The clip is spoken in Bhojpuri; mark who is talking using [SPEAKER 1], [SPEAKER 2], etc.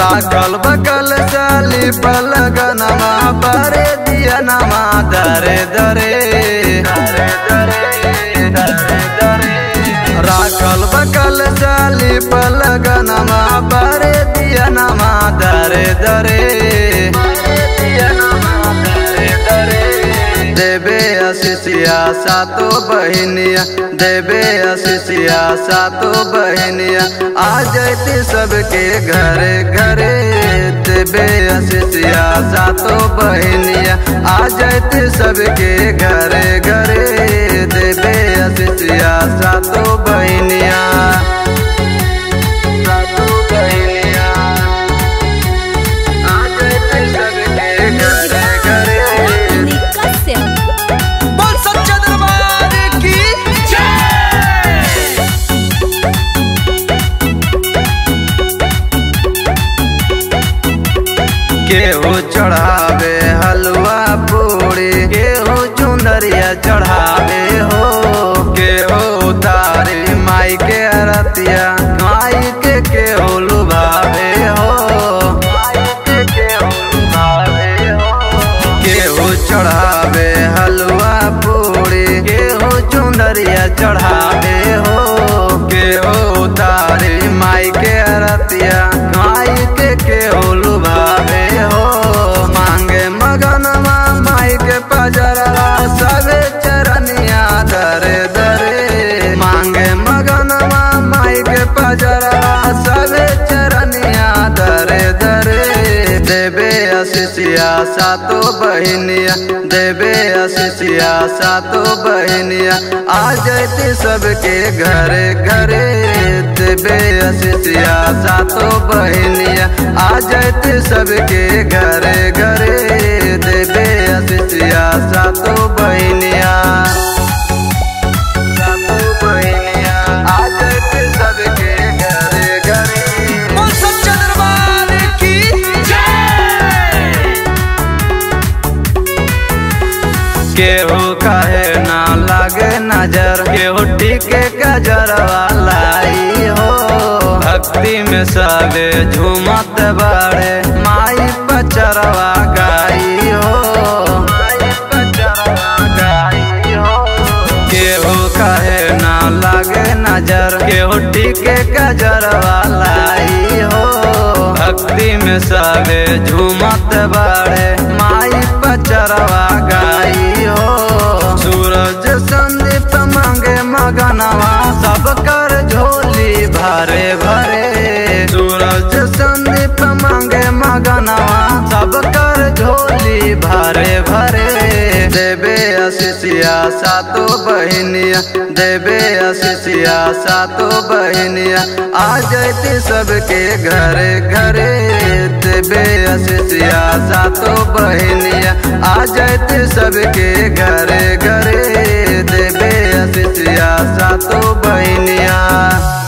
[SPEAKER 1] राखल बकल साली पलगनमा बारे दिया नमा दरे दरे दरे दरे दरे दरे राखल बकल साली पलगनमा बारे दिया नमा दरे दरे देवे अशिषिया सातो बहनिया देवे अशिषिया सातो बहनिया आ जैती सबके घरे घरे देवे अशिषिया सातो बहनिया आ जैती सबके घरे घरे देवे अशिषिया सातो बहनिया सातो बहनिया आ जैती सबके घरे घरे
[SPEAKER 2] बोल सच्चा दरबार की
[SPEAKER 1] केहू चढ़ावे हलवा पूरी केहू चुनरिया चढ़ावे हो केहू उतारी माई के अरतिया माई के केहू लुभावे हो माई के केहू लुभावे हो केहू चढ़ावे हलवा पूरी केहू चुनरिया चढ़ावे हो केहू उतारी माई के अरतिया माई के केहू लुभावे हो मांगे मगनमा माई के पजरवा सबे चरनिया दरे दरे मांगे मगनमा माई के पजरवा सबे चरनिया दरे दरे देवे अशिषिया सातो बहनिया देवे अशिषिया सातो बहनिया आ जैती सबके घरे घरे देवे अशिषिया सातो बहनिया आ जैती सबके घरे घरे देवे अशिषिया सातो बहनिया सातो बहनिया आ जैती सबके घरे घरे
[SPEAKER 2] बोल सच्चा दरबार की
[SPEAKER 1] केहू कहे ना लागे नजर केहू टीके गजरवा लाई हो भक्ति में सबे झूमत बाड़े माई पचरवा गाई हो माई पचरवा गाई हो केहू कहे ना लागे नजर केहू टीके गजरवा लाई हो भक्ति में सबे झूमत बाड़े माई पचरवा गाई हो सूरज संदीप मांगे मगनवा सब कर झोली भरे भरे सूरज संदीप मांगे मगनवा सब कर झोली भरे भरे देवे अशिषिया सातो बहनिया देवे अशिषिया सातो बहनिया आ जैती सबके घरे घरे देवे अशिषिया सातो बहनिया आ जैती सबके घरे घरे देवे अशिषिया सातो बहनिया